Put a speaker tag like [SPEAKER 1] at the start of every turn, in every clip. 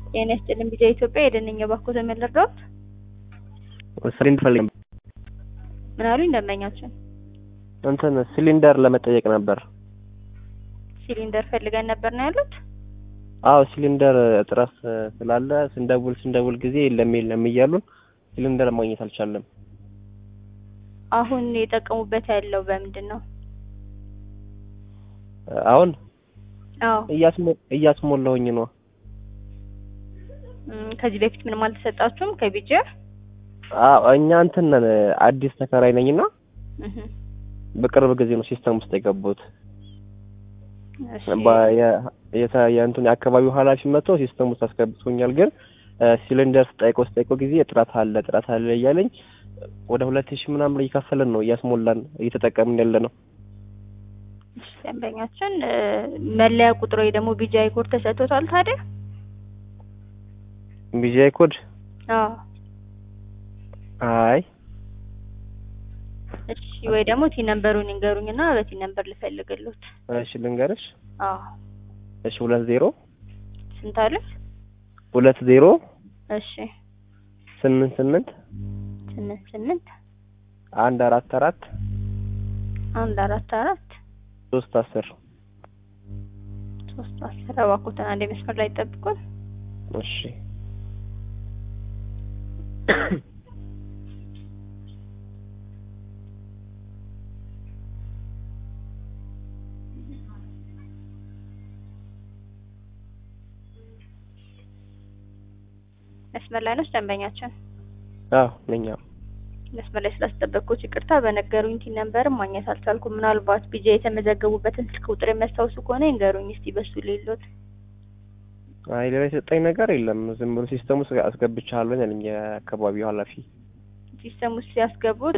[SPEAKER 1] ጤና ይስጥልኝ ቢጃ ኢትዮጵያ የደንኛ ባኮ ተመለርዳት
[SPEAKER 2] ሲሊንደር ፈልግ
[SPEAKER 1] ምን አሉኝ ደንበኛችን
[SPEAKER 2] እንትን ሲሊንደር ለመጠየቅ ነበር።
[SPEAKER 1] ሲሊንደር ፈልገን ነበር ነው ያሉት።
[SPEAKER 2] አዎ ሲሊንደር እጥረት ስላለ ስንደውል ስንደውል ጊዜ የለም የለም እያሉን ሲሊንደር ማግኘት አልቻለም።
[SPEAKER 1] አሁን የጠቀሙበት ያለው በምንድን ነው?
[SPEAKER 2] አሁን
[SPEAKER 1] አዎ
[SPEAKER 2] እያስሞ- እያስሞላሁኝ ነው።
[SPEAKER 1] እም፣ ከዚህ በፊት ምንም አልተሰጣችሁም ከቢጃ?
[SPEAKER 2] አዎ እኛ እንትን ነን አዲስ ተከራይ ነኝና
[SPEAKER 1] እህ
[SPEAKER 2] በቅርብ ጊዜ ነው ሲስተም ውስጥ የገቡት።
[SPEAKER 1] እሺ
[SPEAKER 2] በ- የ- የተ- የእንትን የአካባቢው ኃላፊ መጥቶ ሲስተም ውስጥ አስገብቶኛል። ግን ሲሊንደር ስጠይቀው ስጠይቀው ጊዜ እጥረት አለ እጥረት አለ እያለኝ ወደ ሁለት ሺህ ምናምን እየከፈልን ነው እያስሞላን እየተጠቀምን ያለ ነው።
[SPEAKER 1] እሺ፣ ደንበኛችን እ፣ መለያ ቁጥር ወይ ደግሞ ቢጃ ኮድ ተሰጥቶታል ታዲያ?
[SPEAKER 2] ቢጂአይ ኮድ
[SPEAKER 1] አዎ
[SPEAKER 2] አይ
[SPEAKER 1] እሺ፣ ወይ ደግሞ ቲ ነምበሩን ይንገሩኝና በቲ ነምበር ልፈልግልዎት።
[SPEAKER 2] እሺ ልንገርሽ።
[SPEAKER 1] አዎ
[SPEAKER 2] እሺ ሁለት ዜሮ
[SPEAKER 1] ስንት አለ?
[SPEAKER 2] ሁለት ዜሮ
[SPEAKER 1] እሺ
[SPEAKER 2] ስምንት ስምንት
[SPEAKER 1] ስምንት ስምንት
[SPEAKER 2] አንድ አራት አራት
[SPEAKER 1] አንድ አራት አራት
[SPEAKER 2] ሶስት አስር
[SPEAKER 1] ሶስት አስር እባክዎትን አንድ መስመር ላይ ጠብቁን።
[SPEAKER 2] እሺ
[SPEAKER 1] መስመር ላይ ነች ደንበኛችን።
[SPEAKER 2] አዎ ነኝ። አዎ
[SPEAKER 1] መስመር ላይ ስላስጠበቅኩት ይቅርታ። በነገሩኝ ቲ ነምበርም ማግኘት አልቻልኩም። ምናልባት ቢጃ የተመዘገቡበትን ስልክ ቁጥር የሚያስታውሱ ከሆነ ይንገሩኝ እስቲ በሱ ሌሎት።
[SPEAKER 2] አይ ሌላ የሰጠኝ ነገር የለም። ዝም ብሎ ሲስተም ውስጥ አስገብቻለሁ ያለኝ የአካባቢው ኃላፊ
[SPEAKER 1] ሲስተም ውስጥ ሲያስገቡት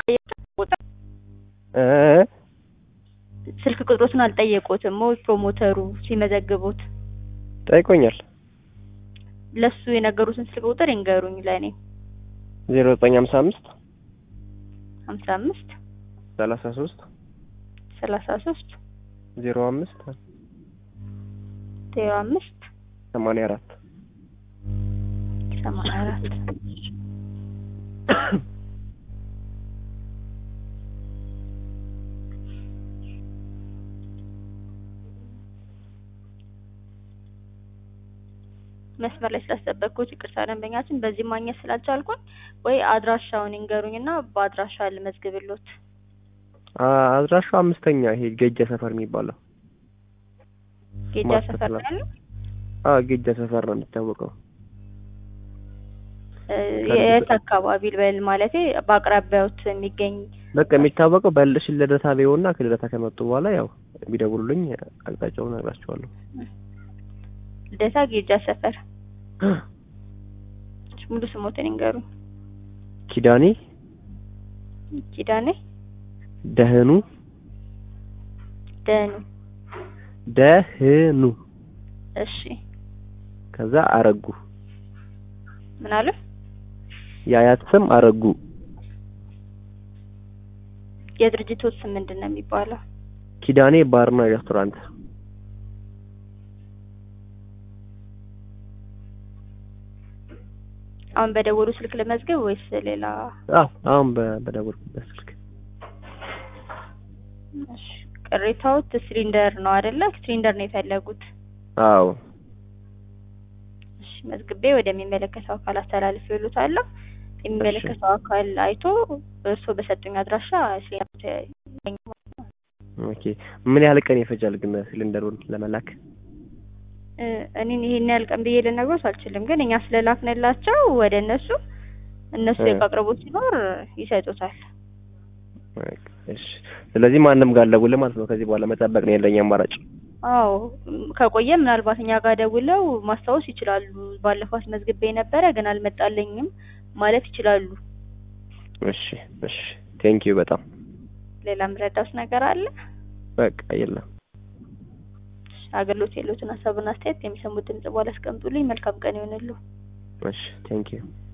[SPEAKER 2] እ
[SPEAKER 1] ስልክ ቁጥሮትን አልጠየቁትም ወይ ፕሮሞተሩ ሲመዘግቡት
[SPEAKER 2] ጠይቆኛል።
[SPEAKER 1] ለሱ የነገሩትን ስልክ ቁጥር ይንገሩኝ ለእኔ።
[SPEAKER 2] ዜሮ ዘጠኝ ሀምሳ አምስት
[SPEAKER 1] ሀምሳ አምስት
[SPEAKER 2] ሰላሳ ሶስት
[SPEAKER 1] ሰላሳ ሶስት
[SPEAKER 2] ዜሮ አምስት
[SPEAKER 1] ዜሮ አምስት
[SPEAKER 2] ሰማንያ አራት
[SPEAKER 1] ሰማንያ አራት መስመር ላይ ስላስጠበቅኩት ይቅርታ ደንበኛችን። በዚህ ማግኘት ስላልቻልኩኝ ወይ አድራሻውን ይንገሩኝና በአድራሻ ልመዝግብሎት።
[SPEAKER 2] አ- አድራሻው አምስተኛ ይሄ ጌጃ ሰፈር የሚባለው
[SPEAKER 1] ጌጃ
[SPEAKER 2] ማስተር
[SPEAKER 1] ሰፈር
[SPEAKER 2] ፕላን።
[SPEAKER 1] ያለው
[SPEAKER 2] አዎ ጌጃ ሰፈር ነው የሚታወቀው።
[SPEAKER 1] እ፣ የት አካባቢ ልበል ማለቴ በአቅራቢያዎት የሚገኝ
[SPEAKER 2] በቃ የሚታወቀው በልሽ ልደታ ቢሆንና ከልደታ ከመጡ በኋላ ያው ቢደውሉልኝ አቅጣጫውን እነግራቸዋለሁ።
[SPEAKER 1] ልደታ ጌጃ ሰፈር። ሙሉ ስሞትን ይንገሩኝ።
[SPEAKER 2] ኪዳኔ
[SPEAKER 1] ኪዳኔ
[SPEAKER 2] ደህኑ
[SPEAKER 1] ደኑ።
[SPEAKER 2] ደህኑ
[SPEAKER 1] እሺ
[SPEAKER 2] ከዛ አረጉ
[SPEAKER 1] ምን አሉ?
[SPEAKER 2] የአያት ስም አረጉ
[SPEAKER 1] የድርጅቶት ስም ምንድን ነው የሚባለው?
[SPEAKER 2] ኪዳኔ ባርና ሬስቶራንት
[SPEAKER 1] አሁን በደወሉ ስልክ ለመዝገብ ወይስ ሌላ?
[SPEAKER 2] አዎ አሁን በ- በደወልኩበት ስልክ
[SPEAKER 1] እሺ ቅሬታዎት ሲሊንደር ነው አይደለ? ሲሊንደር ነው የፈለጉት።
[SPEAKER 2] አዎ
[SPEAKER 1] እሺ መዝግቤ ወደሚመለከተው አካል አስተላልፍ ይሉታለሁ። የሚመለከተው አካል አይቶ እርስዎ በሰጡኝ አድራሻ ሲሊንደር
[SPEAKER 2] ኦኬ ምን ያህል ቀን ይፈጃል ግን ሲሊንደሩን ለመላክ
[SPEAKER 1] እ፣ እኔን ይሄን ያህል ቀን ብዬ ልነግሮት አልችልም፣ ግን እኛ ስለላክንላቸው ወደ እነሱ እነሱ
[SPEAKER 2] እ።
[SPEAKER 1] የዕቃ አቅርቦት ሲኖር ይሰጡታል።
[SPEAKER 2] በቃ እሺ ስለዚህ ማንም ጋር አልደውልም ማለት ነው ከዚህ በኋላ መጠበቅ ነው ያለኝ አማራጭ
[SPEAKER 1] አዎ እም፣ ከቆየ ምናልባት እኛ ጋር ደውለው ማስታወስ ይችላሉ። ባለፈው አስመዝግቤ ነበረ ግን አልመጣልኝም ማለት ይችላሉ።
[SPEAKER 2] እሺ እሺ ቴንኪዩ በጣም
[SPEAKER 1] ሌላ ምረዳውስ ነገር አለ?
[SPEAKER 2] በቃ የለም
[SPEAKER 1] አገልግሎት የሉትን ሀሳብና አስተያየት የሚሰሙት ድምጽ በኋላ አስቀምጡልኝ። መልካም ቀን ይሆንሉ።
[SPEAKER 2] እሺ ቴንኪዩ